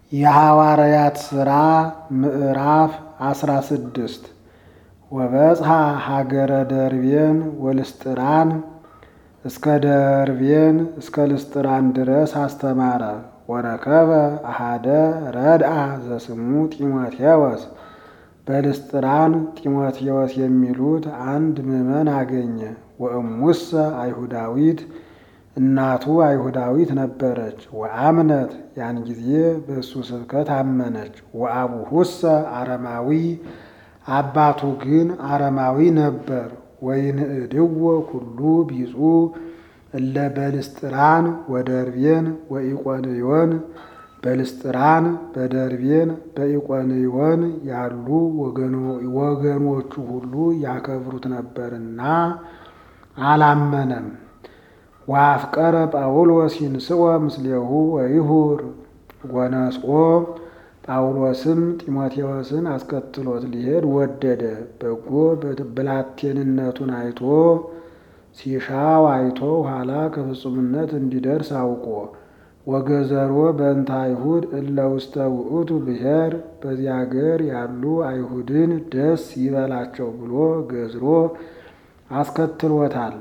የሐዋርያት ሥራ ምዕራፍ አስራ ስድስት ወበጽሐ ሀገረ ደርቤን ወልስጥራን እስከ ደርቤን እስከ ልስጥራን ድረስ አስተማረ። ወረከበ አሃደ ረድአ ዘስሙ ጢሞቴዎስ በልስጥራን ጢሞቴዎስ የሚሉት አንድ ምዕመን አገኘ። ወእሙሰ አይሁዳዊት እናቱ አይሁዳዊት ነበረች። ወአምነት ያን ጊዜ በእሱ ስብከት አመነች። ወአቡሁሰ አረማዊ አባቱ ግን አረማዊ ነበር። ወይንእድዎ ኩሉ ቢጹ እለ በልስጥራን ወደርቤን ወኢቆንዮን በልስጥራን በደርቤን በኢቆንዮን ያሉ ወገኖቹ ሁሉ ያከብሩት ነበርና አላመነም። ወአፍቀረ ጳውሎስ ይንስኦ ምስሌሁ ወይሁር ወነስኦ ጳውሎስም ጢሞቴዎስን አስከትሎት ሊሄድ ወደደ። በጎ ብላቴንነቱን አይቶ ሲሻው አይቶ ኋላ ከፍጹምነት እንዲደርስ አውቆ ወገዘሮ በእንተ አይሁድ እለ ውስተ ውእቱ ብሔር በዚህ አገር ያሉ አይሁድን ደስ ይበላቸው ብሎ ገዝሮ አስከትሎታል።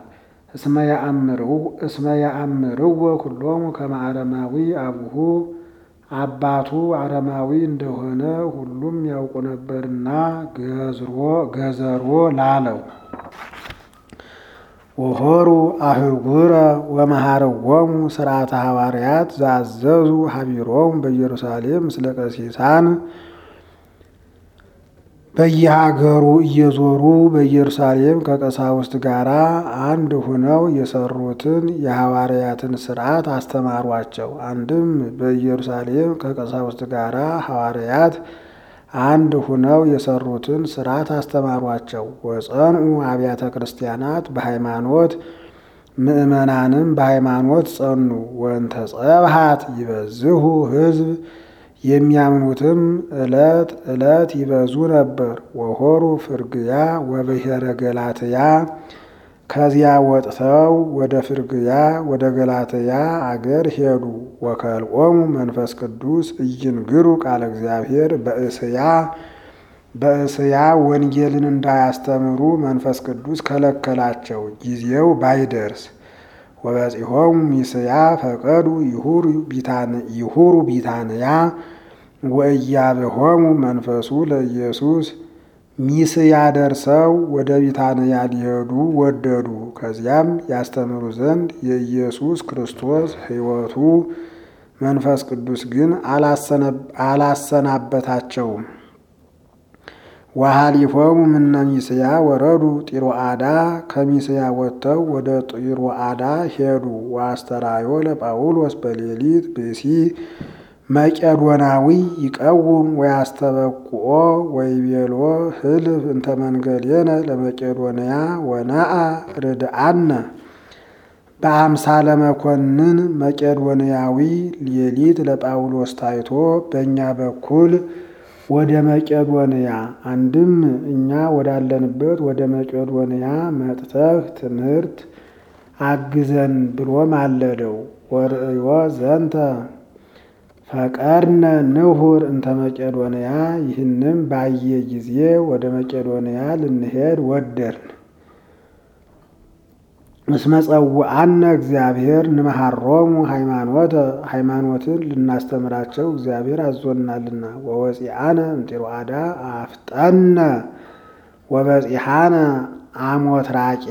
እስመ ያአምርዎ ኩሎሙ ከመ አረማዊ አቡሁ አባቱ አረማዊ እንደሆነ ሁሉም ያውቁ ነበርና ገዘሮ ላለው። ወሆሩ አህጉረ ወመሃረዎሙ ስርዓተ ሐዋርያት ዛዘዙ ሀቢሮሙ በኢየሩሳሌም ምስለ ቀሲሳን በየሀገሩ እየዞሩ በኢየሩሳሌም ከቀሳውስት ጋር አንድ ሁነው የሰሩትን የሐዋርያትን ስርዓት አስተማሯቸው። አንድም በኢየሩሳሌም ከቀሳውስት ጋር ሐዋርያት አንድ ሁነው የሰሩትን ስርዓት አስተማሯቸው። ወጸንኡ አብያተ ክርስቲያናት በሃይማኖት ምእመናንም በሃይማኖት ጸኑ። ወንተ ጸብሃት ይበዝሁ ሕዝብ የሚያምኑትም ዕለት ዕለት ይበዙ ነበር። ወሆሩ ፍርግያ ወብሔረ ገላትያ ከዚያ ወጥተው ወደ ፍርግያ ወደ ገላትያ አገር ሄዱ። ወከልኦሙ መንፈስ ቅዱስ እይንግሩ ቃለ እግዚአብሔር በእስያ በእስያ ወንጌልን እንዳያስተምሩ መንፈስ ቅዱስ ከለከላቸው፣ ጊዜው ባይደርስ። ወበጺሖሙ ሚስያ ፈቀዱ ይሁሩ ቢታንያ ወእያብሆሙ መንፈሱ ለኢየሱስ ሚስያ ደርሰው ወደ ቢታንያ ሊሄዱ ወደዱ። ከዚያም ያስተምሩ ዘንድ የኢየሱስ ክርስቶስ ሕይወቱ መንፈስ ቅዱስ ግን አላሰናበታቸውም። ወሃሊፎሙ ምነ ሚስያ ወረዱ ጢሮአዳ ከሚስያ ወጥተው ወደ ጢሮአዳ ሄዱ። ወአስተራዮ ለጳውሎስ በሌሊት ብእሲ መቄዶናዊ ይቀውም ወያስተበቁኦ ወይቤሎ ህልፍ እንተ መንገሌነ ለመቄዶንያ ወነአ ርድአነ በአምሳለ መኮንን መቄዶንያዊ ሌሊት ለጳውሎስ ታይቶ በእኛ በኩል ወደ መቄዶንያ አንድም እኛ ወዳለንበት ወደ መቄዶንያ መጥተህ ትምህርት አግዘን ብሎ ማለደው። ወርእዮ ዘንተ ፈቀድነ ንሁር እንተ መቄዶንያ ይህንም ባየ ጊዜ ወደ መቄዶንያ ልንሄድ ወደርን። እስመ ጸውዐነ እግዚአብሔር ንመሃሮሙ ሃይማኖተ ሃይማኖትን ልናስተምራቸው እግዚአብሔር አዞናልና። ወወፂአነ እምጢሮአዳ አፍጠነ ወበፂሐነ አሞትራቄ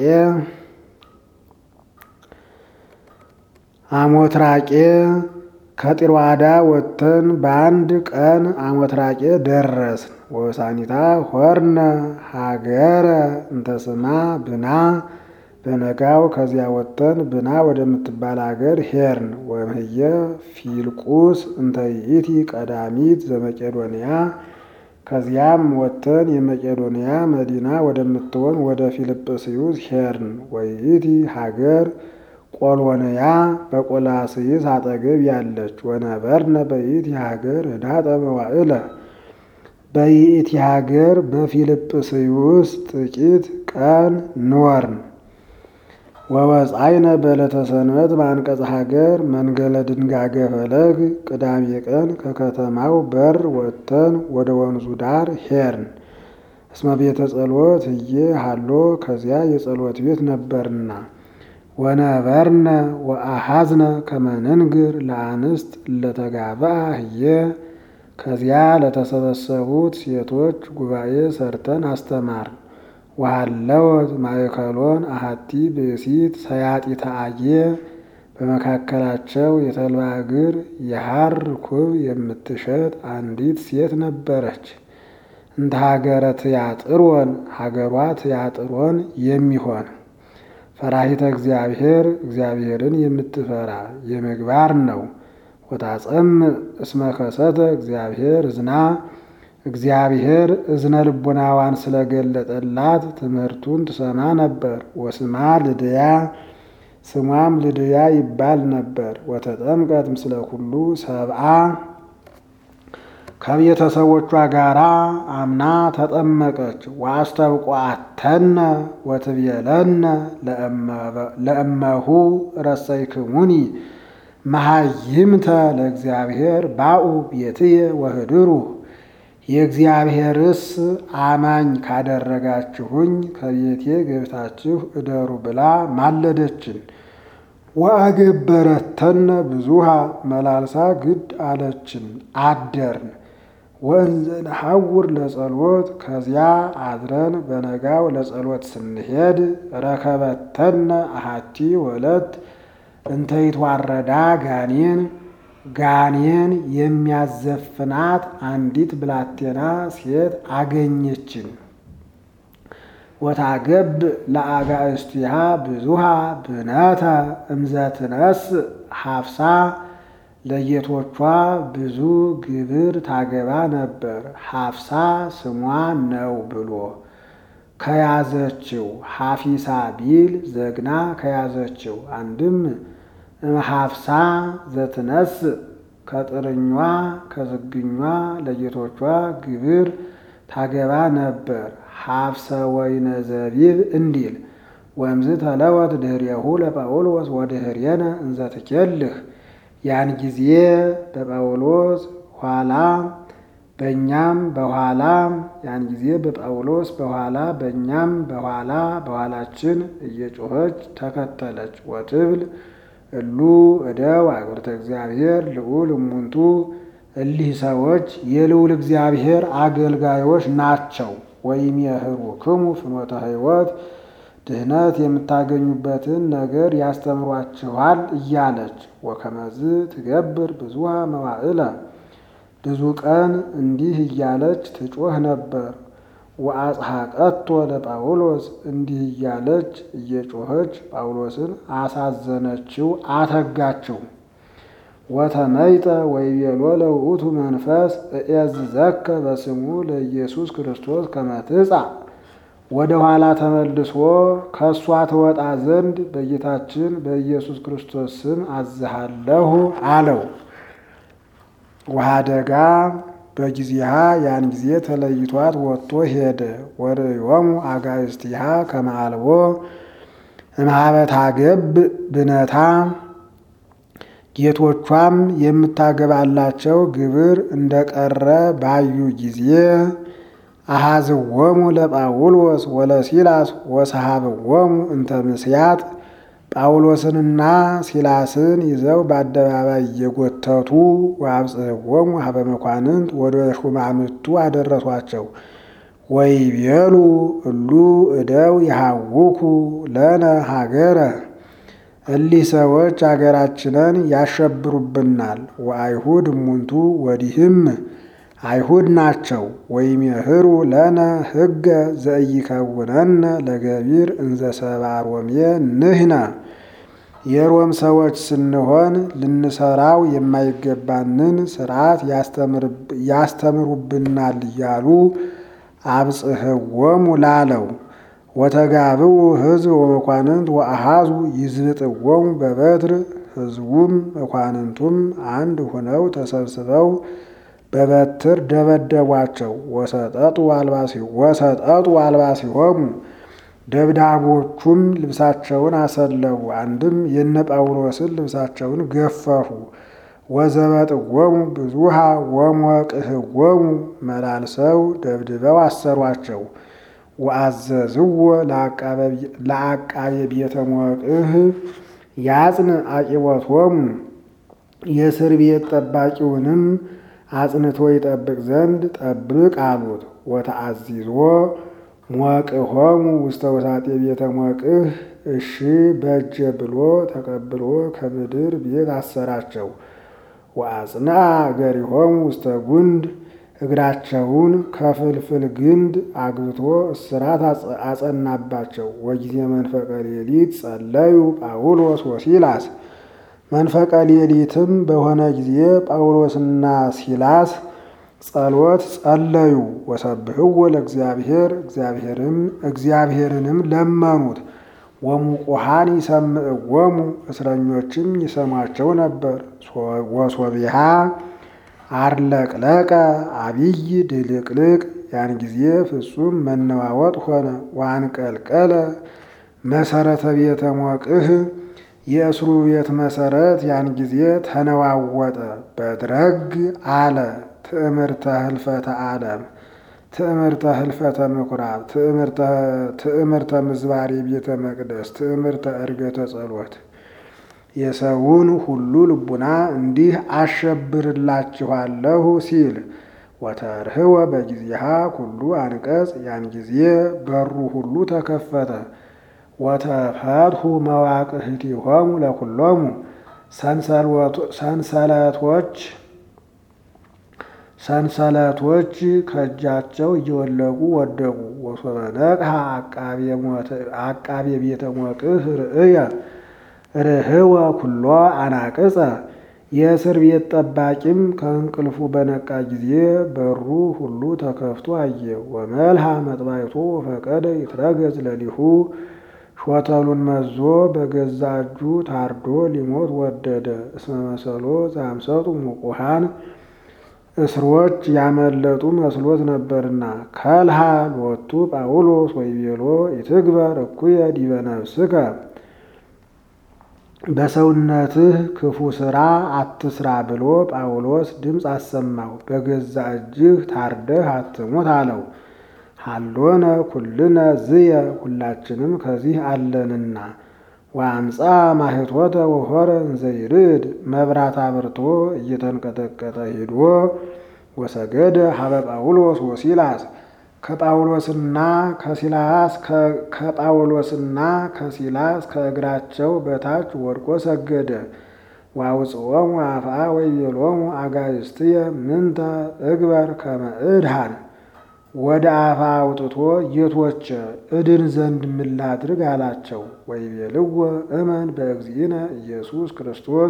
አሞትራቄ ከጢሮአዳ ወጥተን በአንድ ቀን አሞትራቄ ደረስን። ወሳኒታ ሆርነ ሀገረ እንተስማ ብና በነጋው ከዚያ ወጥተን ብና ወደምትባል አገር ሄርን። ወምህየ ፊልቁስ እንተ ይእቲ ቀዳሚት ዘመቄዶንያ ከዚያም ወጥተን የመቄዶንያ መዲና ወደምትሆን ወደ ፊልጵስዩስ ሄርን። ወይእቲ ሀገር ቆሎንያ በቆላስይስ አጠገብ ያለች። ወነበርነ በይእቲ ሀገር ህዳጠ መዋዕለ በይእቲ ሀገር በፊልጵስዩስ ጥቂት ቀን ኖርን። ወወፃይነ በዕለተ ሰንበት በአንቀጸ ሀገር መንገለ ድንጋገ ፈለግ ቅዳሜ ቀን ከከተማው በር ወጥተን ወደ ወንዙ ዳር ሄርን። እስመ ቤተ ጸሎት እየ ሃሎ ከዚያ የጸሎት ቤት ነበርና ወነበርነ ወአሃዝነ ከመንንግር ለአንስት ለተጋብአ ህየ ከዚያ ለተሰበሰቡት ሴቶች ጉባኤ ሰርተን አስተማርን። ወሃለወት ማእከሎን አሃቲ ብእሲት ሰያጢተ አየ በመካከላቸው የተልባ እግር የሐር ኩብ የምትሸጥ አንዲት ሴት ነበረች። እንተ ሀገረ ትያጥሮን ሀገሯ ትያጥሮን የሚሆን ፈራሂተ እግዚአብሔር እግዚአብሔርን የምትፈራ የምግባር ነው። ወታጸም እስመ ከሰተ እግዚአብሔር እዝና እግዚአብሔር እዝነ ልቡናዋን ስለገለጠላት ትምህርቱን ትሰማ ነበር። ወስማ ልድያ ስሟም ልድያ ይባል ነበር። ወተጠምቀት ምስለ ኩሉ ሰብአ ከቤተሰቦቿ ጋራ አምና ተጠመቀች። ወአስተብቋተነ ወትቤለነ ለእመሁ ረሰይክሙኒ መሃይምተ ለእግዚአብሔር ባኡ ቤትየ ወህድሩ የእግዚአብሔርስ አማኝ ካደረጋችሁኝ ከቤቴ ገብታችሁ እደሩ ብላ ማለደችን። ወአገበረተነ ብዙሃ መላልሳ ግድ አለችን አደርን። ወእንዘ ነሐውር ለጸሎት ከዚያ አድረን በነጋው ለጸሎት ስንሄድ ረከበተነ አሃቲ ወለት እንተይትዋረዳ ጋኔን ጋኔን የሚያዘፍናት አንዲት ብላቴና ሴት አገኘችን። ወታገብ ለአጋእስቲሃ ብዙሃ ብነተ እምዘትነስ ሀፍሳ ለጌቶቿ ብዙ ግብር ታገባ ነበር። ሀፍሳ ስሟ ነው ብሎ ከያዘችው ሀፊሳ ቢል ዘግና ከያዘችው አንድም እምሀፍሳ ዘትነስ ከጥርኟ ከዝግኟ ለጌቶቿ ግብር ታገባ ነበር። ሀፍሰ ወይነ ዘቢብ እንዲል ወምዝ ተለወት ድህሬሁ ለጳውሎስ ወድህሬነ እንዘ ትኬልህ ያን ጊዜ በጳውሎስ ኋላ በእኛም በኋላ ያን ጊዜ በጳውሎስ በኋላ በእኛም በኋላ በኋላችን እየጮኸች ተከተለች። ወትብል እሉ እደው አግብርተ እግዚአብሔር ልዑል እሙንቱ እሊህ ሰዎች የልዑል እግዚአብሔር አገልጋዮች ናቸው። ወይም የህሩክሙ ፍኖተ ሕይወት ድህነት የምታገኙበትን ነገር ያስተምሯችኋል እያለች ወከመዝ ትገብር ብዙሃ መዋዕለ ብዙ ቀን እንዲህ እያለች ትጮህ ነበር። ወአጽሐቀቶ ለጳውሎስ እንዲህ እያለች እየጮኸች ጳውሎስን አሳዘነችው፣ አተጋችው። ወተመይጠ ወይቤሎ ለውእቱ መንፈስ እኤዝዘከ በስሙ ለኢየሱስ ክርስቶስ ከመ ትጻእ ወደ ኋላ ተመልሶ ከእሷ ትወጣ ዘንድ በጌታችን በኢየሱስ ክርስቶስ ስም አዝሃለሁ አለው። ወሀደጋ በጊዜሃ ያን ጊዜ ተለይቷት ወጥቶ ሄደ። ወርእዮሙ አጋእዝቲሃ ከመ አልቦ እምኀበ ታገብ ብነታ ጌቶቿም የምታገባላቸው ግብር እንደቀረ ባዩ ጊዜ አሃዝዎሙ ለጳውሎስ ወለሲላስ ወሰሃብዎሙ እንተ ምስያት ጳውሎስንና ሲላስን ይዘው በአደባባይ እየጎተቱ ወአብጽሕዎሙ ሀበ መኳንንት ወደ ሹማምቱ አደረሷቸው። ወይቤሉ እሉ እደው የሐውኩ ለነ ሀገረ እሊህ ሰዎች አገራችንን ያሸብሩብናል። ወአይሁድ እሙንቱ ወዲህም አይሁድ ናቸው። ወይሜህሩ ለነ ሕገ ዘኢይከውነነ ለገቢር እንዘ ሰብአ ሮሜ ንሕነ የሮም ሰዎች ስንሆን ልንሰራው የማይገባንን ስርዓት ያስተምሩብናል እያሉ አብጽሕዎሙ ላለው ወተጋብኡ ሕዝብ ወመኳንንት ወአሃዙ ይዝብጥዎሙ በበትር ሕዝቡም መኳንንቱም አንድ ሆነው ተሰብስበው በበትር ደበደቧቸው። ወሰጠጡ አልባሲሆሙ ደብዳቦቹም ልብሳቸውን አሰለቡ። አንድም የነ ጳውሎስን ልብሳቸውን ገፈፉ። ወዘበጥዎሙ ብዙሃ ወሞቅህዎሙ መላልሰው ደብድበው አሰሯቸው። ወአዘዝዎ ለአቃቤ ቤተ ሞቅህ ያጽን አቂቦቶሙ የእስር ቤት ጠባቂውንም አጽንቶ ይጠብቅ ዘንድ ጠብቅ አሉት። ወተአዚዞ ሞቅሆሙ ውስተ ውሳጤ ቤተ ሞቅህ እሺ በጀ ብሎ ተቀብሎ ከምድር ቤት አሰራቸው። ወአጽንዐ እገሪሆሙ ውስተ ጉንድ እግራቸውን ከፍልፍል ግንድ አግብቶ እስራት አጸናባቸው። ወጊዜ መንፈቀ ሌሊት ጸለዩ ጳውሎስ ወሲላስ መንፈቀ ሌሊትም በሆነ ጊዜ ጳውሎስና ሲላስ ጸሎት ጸለዩ። ወሰብህዎ ለእግዚአብሔር እግዚአብሔርም እግዚአብሔርንም ለመኑት። ወሙቁሃን ይሰምዕዎሙ እስረኞችም ይሰሟቸው ነበር። ወሶቢሃ አርለቅለቀ አብይ ድልቅልቅ ያን ጊዜ ፍጹም መነዋወጥ ሆነ። ዋንቀልቀለ መሰረተ ቤተ ሞቅህ የእስሩ ቤት መሰረት ያን ጊዜ ተነዋወጠ። በድረግ አለ ትዕምርተ ህልፈተ ዓለም ትዕምርተ ህልፈተ ምኩራብ ትዕምርተ ምዝባሬ ቤተ መቅደስ ትዕምርተ ዕርገተ ጸሎት የሰውን ሁሉ ልቡና እንዲህ አሸብርላችኋለሁ ሲል ወተርህወ በጊዜሃ ኩሉ አንቀጽ ያን ጊዜ በሩ ሁሉ ተከፈተ። ወተፈትሁ መዋቅህቲሆሙ ለኩሎሙ ሰንሰለቶች ሰንሰለቶች ከእጃቸው እየወለቁ ወደቁ። ወሶበ ነቅሐ አቃቤ ቤተ ሞቅህ ርእየ ርህወ ኩሎ አናቅጸ የእስር ቤት ጠባቂም ከእንቅልፉ በነቃ ጊዜ በሩ ሁሉ ተከፍቶ አየ። ወመልሃ መጥባይቶ ፈቀደ ይትረገዝ ለሊሁ ሾተሉን መዞ በገዛ እጁ ታርዶ ሊሞት ወደደ። እስመ መሰሎ ዛምሰጡ ሙቁሃን እስሮች ያመለጡ መስሎት ነበርና። ከልሃ ሎቱ ጳውሎስ ወይቤሎ ይትግበር እኩየ ዲበ ነፍስከ በሰውነትህ ክፉ ሥራ አትስራ ብሎ ጳውሎስ ድምፅ አሰማው። በገዛ እጅህ ታርደህ አትሙት አለው። ሃሎነ ኩልነ ዝየ ሁላችንም ከዚህ አለንና። ወአምፃ ማህቶተ ወሆረ እንዘይርድ መብራት አብርቶ እየተንቀጠቀጠ ሂዶ ወሰገደ ሀበ ጳውሎስ ወሲላስ ከጳውሎስና ከሲላስ ከጳውሎስና ከሲላስ ከእግራቸው በታች ወድቆ ሰገደ። ዋውፅኦሙ አፍአ ወይቤሎሙ አጋእዝትየ ምንተ እግበር ከመ እድሃን ወደ አፋ አውጥቶ ጌቶቼ እድን ዘንድ ምን ላድርግ አላቸው። ወይቤልዎ እመን በእግዚእነ ኢየሱስ ክርስቶስ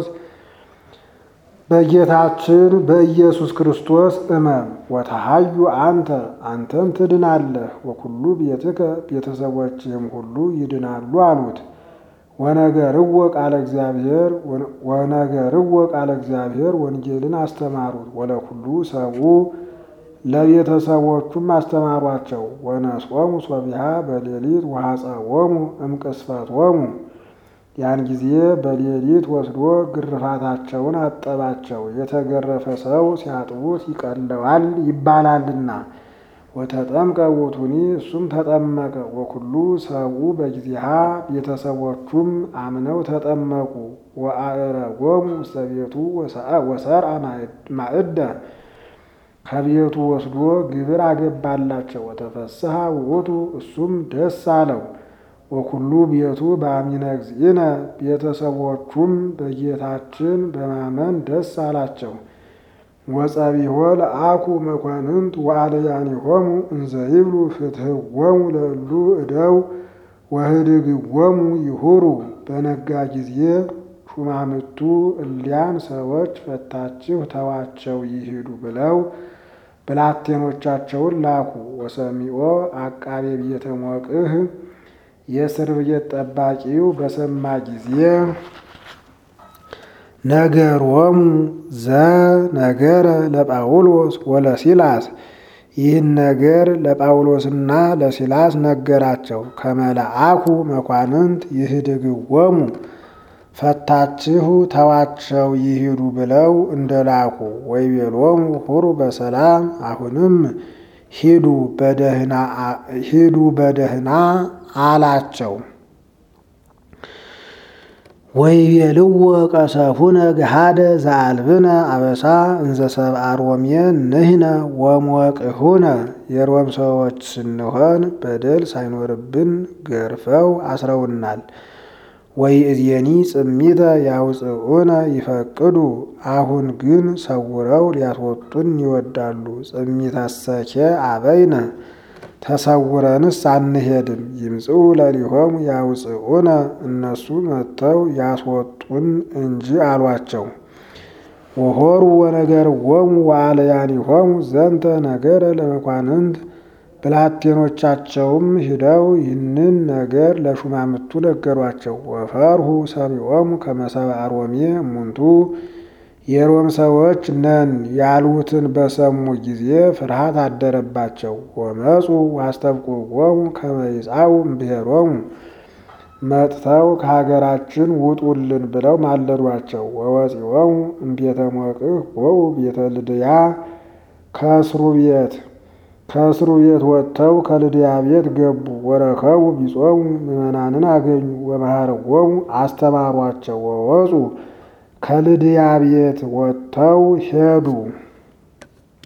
በጌታችን በኢየሱስ ክርስቶስ እመን ወተሃዩ አንተ አንተም ትድናለህ፣ ወኩሉ ቤትከ ቤተሰቦችህም ሁሉ ይድናሉ አሉት። ወነገርዎ ቃለ እግዚአብሔር ወነገርዎ ቃለ እግዚአብሔር ወንጌልን አስተማሩት። ወለኩሉ ሰብኡ ለቤተሰቦቹም አስተማሯቸው። ወነጾሙ ሶቢሃ በሌሊት ወሐፀቦሙ እምቅስፈቶሙ ያን ጊዜ በሌሊት ወስዶ ግርፋታቸውን አጠባቸው። የተገረፈ ሰው ሲያጥቡት ይቀለዋል ይባላልና። ወተጠምቀ ውእቱኒ እሱም ተጠመቀ። ወኩሉ ሰብኡ በጊዜሃ ቤተሰቦቹም አምነው ተጠመቁ። ወአዕረጎሙ ውስተ ቤቱ ወሰርዐ ማዕደ ከቤቱ ወስዶ ግብር አገባላቸው። ወተፈስሐ ውእቱ እሱም ደስ አለው። ወኩሉ ቤቱ በአሚነ እግዚእነ ቤተሰቦቹም በጌታችን በማመን ደስ አላቸው። ወጸቢሖ ለአኩ መኳንንት ወአልያኒሆሙ እንዘ ይብሉ ፍትሕዎሙ ለእሉ እደው ወህድግዎሙ ይሁሩ። በነጋ ጊዜ ሹማምቱ እሊያን ሰዎች ፈታችሁ ተዋቸው ይሂዱ ብለው ብላቴኖቻቸውን ላኩ። ወሰሚዖ አቃቤ ቤተ ሞቅህ የእስር ቤት ጠባቂው በሰማ ጊዜ ነገሮሙ ዘነገረ ለጳውሎስ ወለሲላስ ይህን ነገር ለጳውሎስና ለሲላስ ነገራቸው። ከመልአኩ መኳንንት ይህድግዎሙ ፈታችሁ ተዋቸው ይሂዱ ብለው እንደላኩ ወይቤሎሙ ሁሩ በሰላም አሁንም ሂዱ በደህና አላቸው። ወይቤልዎ ቀሰፉነ ገሃደ ዘአልብነ አበሳ እንዘ ሰብአ ሮሜ ንሕነ ወሞቅሁነ የሮም ሰዎች ስንሆን በደል ሳይኖርብን ገርፈው አስረውናል። ወይእዜኒ ጽሚተ ያውፅኡነ ይፈቅዱ አሁን ግን ሰውረው ሊያስወጡን ይወዳሉ። ጽሚተሰኬ አበይነ ተሰውረንስ አንሄድም። ይምጽኡ ለሊሆሙ ያውፅኡነ እነሱ መጥተው ያስወጡን እንጂ አሏቸው። ወሆሩ ወነገርዎሙ ወአልያኒሆሙ ዘንተ ነገረ ለመኳንንት ብላቴኖቻቸውም ሂደው ይህንን ነገር ለሹማምቱ ነገሯቸው። ወፈርሁ ሰሚዖሙ ከመ ሰብአ ሮሜ እሙንቱ የሮም ሰዎች ነን ያሉትን በሰሙ ጊዜ ፍርሃት አደረባቸው። ወመፁ ዋስተብቁዎሙ ከመ ይጻኡ እምብሔሮሙ መጥተው ከሀገራችን ውጡልን ብለው ማለዷቸው። ወወፂኦሙ እምቤተ ሞቅህ ወው ቤተ ልድያ ከእስሩ ቤት ከእስሩ ቤት ወጥተው ከልድያ ቤት ገቡ። ወረከቡ ቢጾሙ ምዕመናንን አገኙ። ወመሃርዎሙ አስተማሯቸው። ወወፁ ከልድያ ቤት ወጥተው ሄዱ።